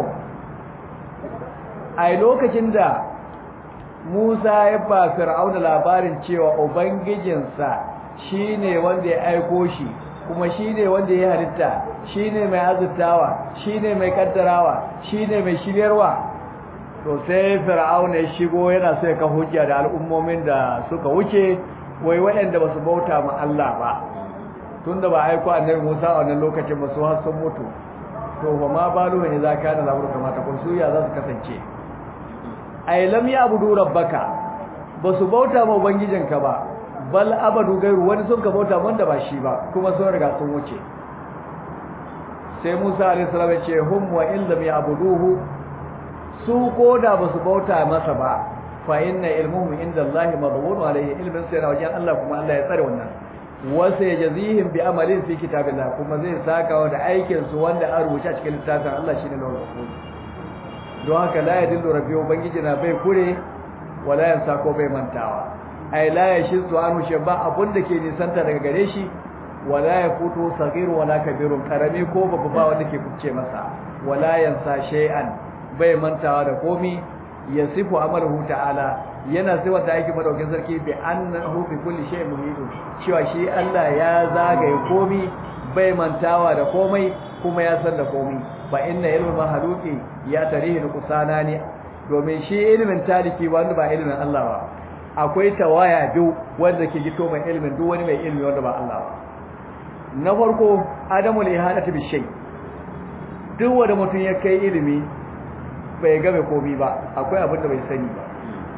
a lokacin da Musa ya ba Fir'auna labarin cewa ubangijinsa shine wanda ya aiko shi kuma shine wanda ya halitta shine mai azurtawa shine mai kaddarawa shine mai shiryarwa to sai Fir'auna ya shigo yana sai ka hujja da al'ummomin da suka wuce wai waɗanda ba su bauta ma Allah ba tunda ba aiko annabi Musa a wannan lokacin ba su har sun mutu to fa ma balu ne za ka da labur kamata kun su ya za su kasance ay lam ya'budu rabbaka basu bauta ma ubangijinka ba bal abadu gairu wani sun ka bauta wanda ba shi ba kuma sun riga sun wuce sai Musa alayhi salam ya ce hum wa in lam ya'buduhu su koda basu bauta masa ba fa inna ilmuhum inda Allah madhun alayhi ilmin sai na wajen Allah kuma Allah ya tsare wannan wasu ya jazihim bi amalin fi kitabillah kuma zai saka da aikin su wanda an rubuta cikin littafin Allah shine lawal mahfuz don haka la yadillu rabbi ubangiji na bai kure wala yansa ko bai mantawa ai la yashizu anu shabba abun da ke nisanta daga gare shi wala yafutu sagir wala kabirun karami ko babu ba wanda ke kuce masa wala yansa shay'an bai mantawa da komi yasifu amalahu ta'ala yana sifa ta aiki madaukin sarki bi annahu bi kulli shay'in muhit cewa shi Allah ya zagaye komi bai mantawa da komai kuma ya san da komai fa inna ilmu mahaluki ya tarihi kusana ne domin shi ilimin taliki wanda ba ilimin Allah ba akwai tawaya biyu wanda ke gito mai ilimin duk wani mai ilimi wanda ba Allah ba na farko adamul ihadatu bi shay duk wanda mutum ya kai ilimi bai game komai ba akwai abin da bai sani ba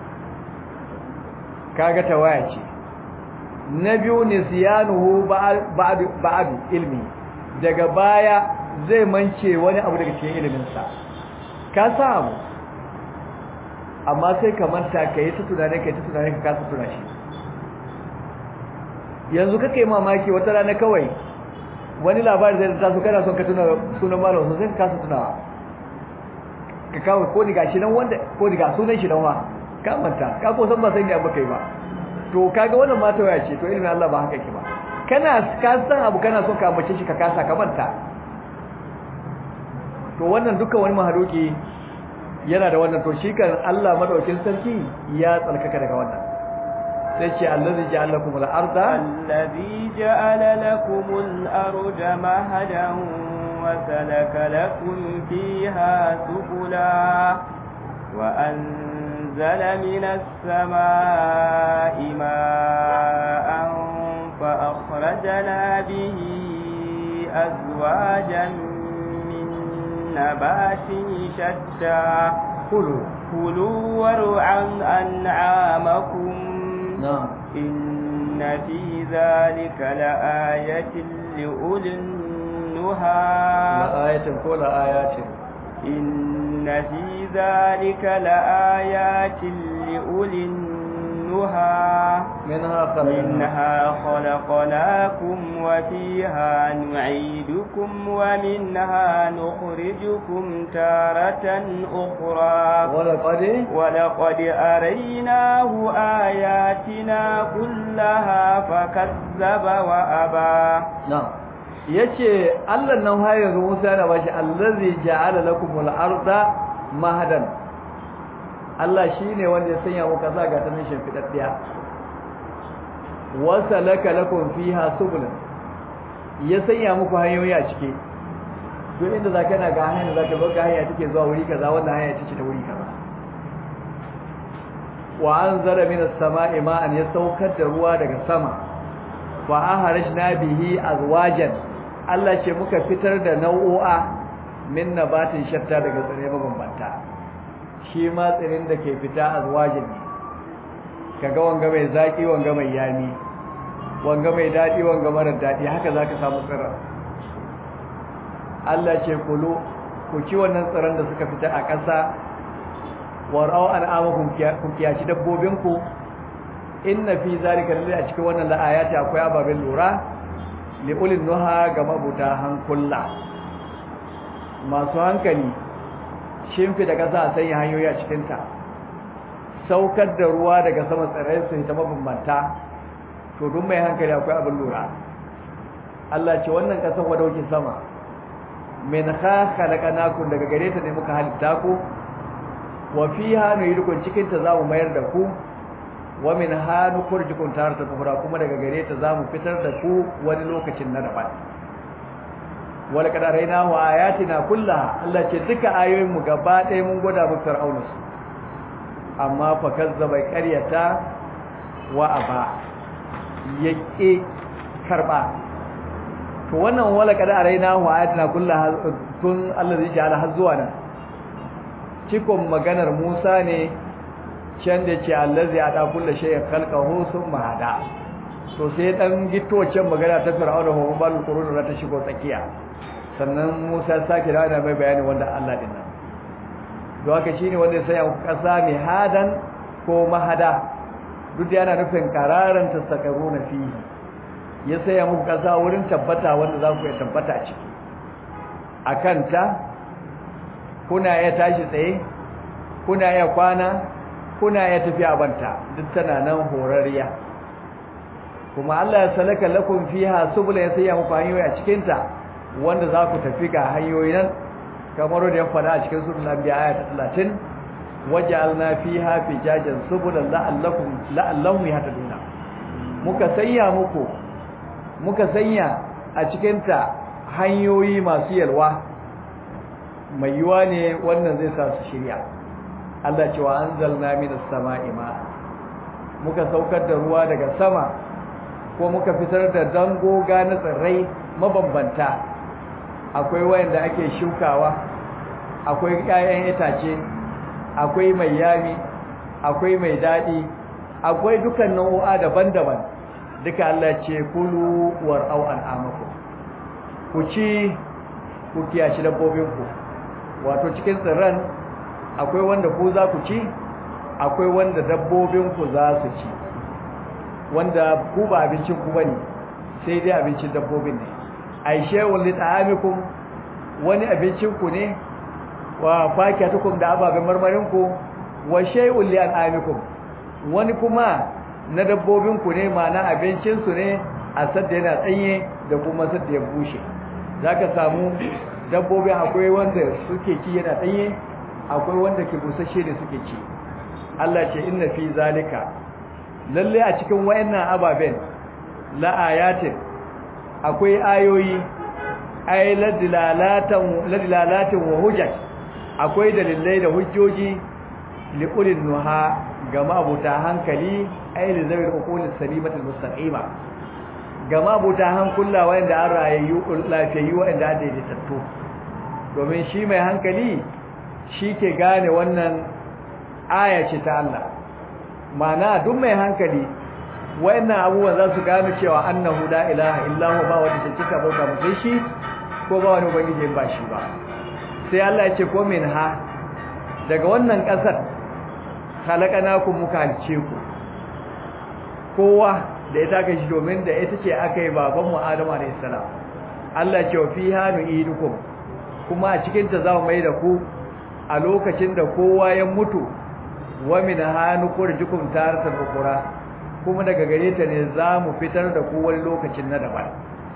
kaga tawaya ce na biyu nisyanuhu ba'd ba'd ilmi daga baya zai mance wani abu daga cikin iliminsa ka samu amma sai ka manta ka yi ta tunane ka yi ta tunane ka kasa tuna shi yanzu kake mamaki wata rana kawai wani labari zai ta so kana son ka tuna sunan malam sun sai ka kasa tunawa ka kawo ko ni gashi nan wanda ko ni ga sunan shi nan ma ka manta ka ko san ba sai ne abu kai ba to kaga wannan mata waya ce to ilimin Allah ba haka yake ba kana ka san abu kana son ka mace shi ka kasa ka manta to wannan duka wani mahaluki yana da wannan to shi kan Allah madaukin sarki ya tsalkaka daga wannan sai ce allazi ja'ala lakumul arda allazi ja'ala lakumul arda mahadan wa salaka lakum fiha subula wa anzala minas samaa'i ma'an أخرجنا به أزواجا من نبات شتى kulu كلوا وارعوا أنعامكم na'am إن في ذلك لآية لأولي النهى la ayatin ko la ayatin إن في ذلك لآيات لأولي النهى minha khalaqna منها خلقناكم وفيها نعيدكم ومنها نخرجكم تارة أخرى wala qad ولقد أريناه آياتنا كلها فكذب وأبى na'am yace Allah nan har yanzu Musa yana bashi allazi ja'ala lakumul arda mahadan Allah shine wanda ya sanya muka sa ga tanin shimfidaddiya wa salaka lakum fiha subulan ya sanya muku hanyoyi a ciki duk inda zaka na ga hanyar zaka zo ga hanya take zuwa wuri kaza wannan hanya take ta wuri kaza wa anzara minas sama'i ma'an ya saukar da ruwa daga sama wa aharajna bihi azwajan Allah ce muka fitar da nau'o'a min nabatin shatta daga tsire mabambanta shi ma tsirin da ke fita azwajin ne kaga wanga mai zaki wanga mai yami wanga mai dadi wanga mara dadi haka zaka samu tsirin Allah ce kulu ku ci wannan tsiran da suka fita a ƙasa warau an'amakum ku kiyaci dabbobinku inna fi zalika lillahi a cikin wannan la'ayati akwai ababen lura li ulil nuha ga mabuta hankula masu hankali shimfi da kasa a sanya hanyoyi a cikin ta saukar da ruwa daga sama tsirrai su ta mabambanta to duk mai hankali akwai abin lura Allah ce wannan kasar wadaukin sama min kha khalaqnakum daga gare ta ne muka halitta ku wa fiha nuyidukum cikin ta zamu mayar da ku wa min hanu kurjukun tarata ukhra kuma daga gare ta zamu fitar da ku wani lokacin na daban wala kad araina wa ayatina kullaha Allah ce duka ayoyin mu gaba ɗaya mun gwada mu fir'auna su amma fa kazzaba qaryata wa aba yake karba to wannan wala kad araina wa ayatina kullaha tun Allah zai ji ala har zuwa nan cikon maganar Musa ne can da ce allazi ada kullu shay'in khalqahu thumma hada to sai dan gito can magana ta fir'auna ho bal qurun ta shigo tsakiya sannan Musa sake da mai bayani wanda Allah din nan don haka shine wanda sai ya kasa mai hadan ko mahada duk yana nufin qararan tasakaruna fihi ya saya muku kasa wurin tabbata wanda za ku ya tabbata a ciki akan ta kuna ya tashi tsaye kuna ya kwana kuna ya tafi a banta duk tana nan horariya kuma Allah ya salaka lakum fiha subula ya saya muku hanyoyi a cikin ta wanda za ku tafi ga hanyoyi nan kamar da ya fada a cikin suratul anbiya aya ta 30 waja'alna fiha fijajan subulan la'allakum la'allahum yahtaduna muka sanya muku muka sanya a cikin ta hanyoyi masu yalwa mai yiwa ne wannan zai sa su shirya Allah cewa anzalna minas sama'i ma muka saukar da ruwa daga sama ko muka fitar da dangoga na tsirrai mabambanta akwai wayanda ake shukawa akwai 'ya'yan itace akwai mai yami akwai mai dadi akwai dukan nau'o'a daban-daban duka Allah ce kulu war'au an'amakum ku ci ku kiyashi dabbobinku wato cikin tsirran akwai wanda ku za ku ci akwai wanda dabbobinku za su ci wanda ku ba abincin ku bane sai dai abincin dabbobin ne aishe walli ta'amikum wani abincin ku ne wa fakiyatukum da ababen marmarin ku wa shay'un li an'amikum wani kuma na dabbobin ku ne ma'ana abincin su ne a sadda yana tsanye da kuma sadda ya bushe zaka samu dabbobin akwai wanda suke ci yana tsanye akwai wanda ke busasshe da suke ci Allah ce inna fi zalika lalle a cikin wayannan ababen la ayatin akwai ayoyi ay ladilalatan ladilalatin wa hujjat akwai dalilai da hujjoji liqulin nuha ga mabuta hankali ay li zawil uqulis salimatil mustaqima ga mabuta hankula wanda an rayayyu lafiyayyu wanda an daidaitattu domin shi mai hankali shi ke gane wannan aya ce ta Allah mana duk mai hankali wayannan abubuwan za su gano cewa annahu la ilaha illahu ba wanda take cika bauta mutai shi ko ba wani ubangiji ba shi ba sai Allah ya ce ko min ha daga wannan kasar khalaqanakum muka halice ku kowa da ita kai shi domin da ita ce aka yi baban mu Adamu alayhi salam Allah ya ce fiha nu'idukum kuma a cikin ta za mu mai da ku a lokacin da kowa ya mutu wa min hanu kurjukum taratan ukura kuma daga gare ta ne za mu fitar da ku wani lokacin na daban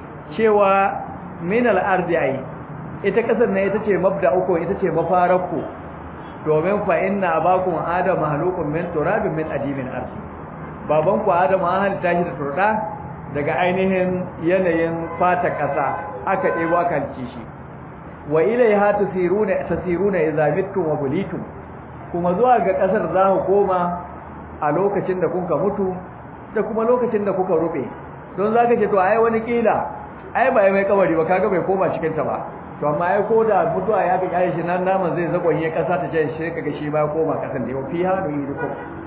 cewa min al-ardi ai ita kasar ne ita ce mabda'ukum ita ce mafararku domin fa inna abakum adam mahluqun min turabin min adimin ardi baban ku adam an halitta shi da turda daga ainihin yanayin fata kasa aka debo aka halice shi wa ilaiha tasiruna tasiruna idza mittum wa bulitum kuma zuwa ga kasar za ku koma a lokacin da kuka mutu da kuma lokacin da kuka rube don zaka ce to ai wani kila ai ba mai kabari ba kaga bai koma cikin ta ba to amma ai ko da mutuwa ya ga kai shi nan naman zai zagonye kasa ta ce shi kaga shi ba koma kasan da fi hanu yidukum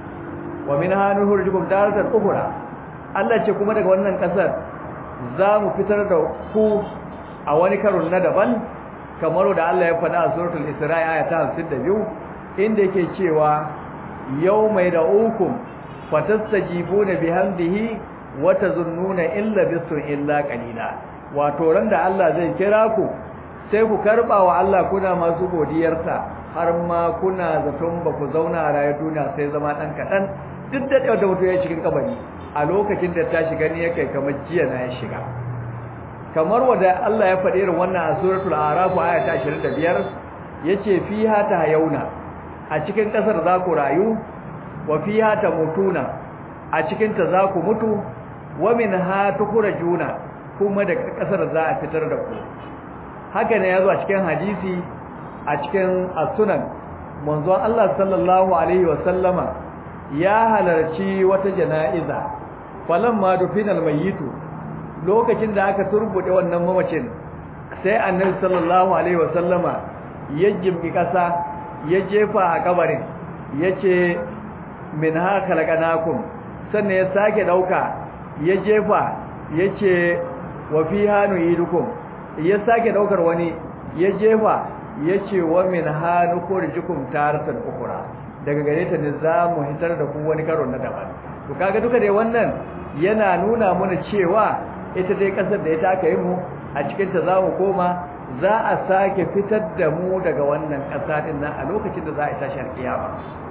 wa min hanu hurjukum daratan ukhra Allah ce kuma daga wannan kasar za mu fitar da ku a wani karon na daban kamar da Allah ya faɗa a suratul Isra'i aya ta 52 inda yake cewa yawmai da ukum fatastajibuna bihamdihi wa tazunnuna illa bisun illa qalila wato ran da Allah zai kira ku sai ku karba wa Allah kuna masu godiyarsa har ma kuna zaton ba ku zauna a rayuwar duniya sai zama dan kadan duk da da mutum ya cikin kabari a lokacin da ta shiga ne yake kamar jiya na ya shiga kamar wanda Allah ya faɗi irin wannan a suratul a'raf aya ta 25 yace fiha ta yauna a cikin kasar za ku rayu wa fiha ta mutuna a cikin ta za ku mutu wa minha tukhrajuna kuma daga kasar za a fitar da ku haka ne yazo a cikin hadisi a cikin as-sunan manzon Allah sallallahu alaihi wa sallama ya halarci wata jana'iza falamma dufinal mayyitu lokacin da aka turbude wannan mamacin sai annabi sallallahu alaihi wasallama ya jimmi kasa ya jefa a kabarin yace min ha khalaqnakum sannan ya sake dauka ya jefa yace wa fiha nu'idukum ya sake daukar wani ya jefa yace wa min ha nukhrijukum taratan ukhra daga gare ta ne za mu hitar da ku wani karo na daban to kaga duka dai wannan yana nuna mana cewa ita dai kasar da ita aka yi mu a cikin ta zamu koma za a sake fitar da mu daga wannan kasa din nan a lokacin da za a tashi alkiyama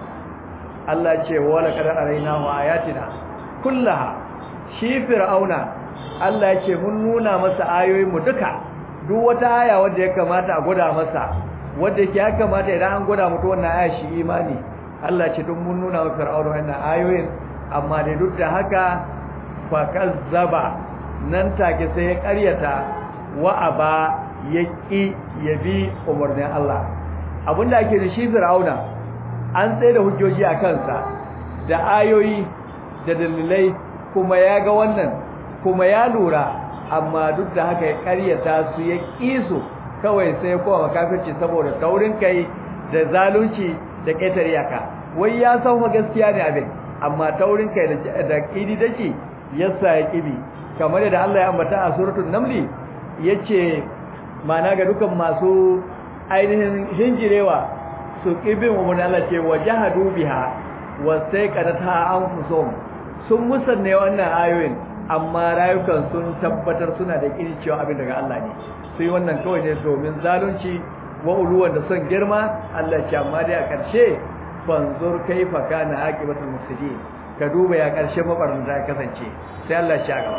Allah ce wala kad arainahu ayatina kullaha shi fir'auna Allah ya ce mun nuna masa ayoyin mu duka duk wata aya wanda ya kamata a gwada masa wanda yake ya kamata idan an gwada mutu wannan aya shi imani Allah ce duk mun nuna wa fir'auna wannan ayoyin amma da duk da haka fa kazzaba nan take sai ya ƙaryata wa aba ya ƙi ya bi umarnin Allah abinda ake da shi fir'auna an tsaye da hujjoji a kansa da ayoyi da dalilai kuma ya ga wannan kuma ya lura amma duk da haka ya ƙaryata su ya ƙi su kawai sai kowa kafirci saboda taurin kai da zalunci da ƙetare yaka wai ya san fa gaskiya ne abin amma taurin kai da ƙidi dake yasa ya ƙibi kamar da Allah ya ambata a suratul namli yace mana ga dukan masu ainihin hinjirewa su kibin umman Allah ce wajahadu biha wastaqadata anfusuhum sun musanne wannan ayoyin amma rayukan sun tabbatar suna da kiri cewa abin daga Allah ne sai wannan kawai ne domin zalunci wa uluwan da son girma Allah ce amma dai a ƙarshe fanzur kaifa kana aqibatul mufsidin ka duba ya ƙarshe mabarnata ya kasance sai Allah ya gaba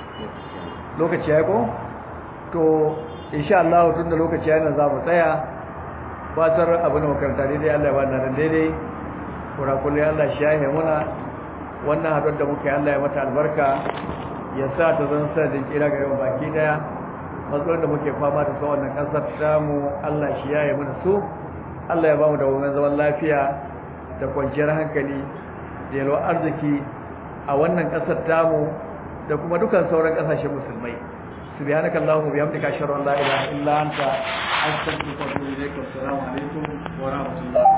lokaci ya ko to insha Allah tunda lokaci yana za mu tsaya fatar abu na makaranta daidai Allah ya bada nan daidai kurakulli Allah shi yahe muna wannan haɗuwar da muka yi Allah ya mata albarka ya sa ta zan sa da kira ga yawan baki daya matsalar da muke fama da su wannan ƙasar tamu Allah shi yahe mana su Allah ya ba mu da wannan zaman lafiya da kwanciyar hankali da yalwar arziki a wannan ƙasar tamu da kuma dukan sauran kasashen musulmai subhanaka allahumma bihamdika ashhadu an la ilaha illa anta astaghfiruka wa atubu ilaik assalamu alaikum wa rahmatullahi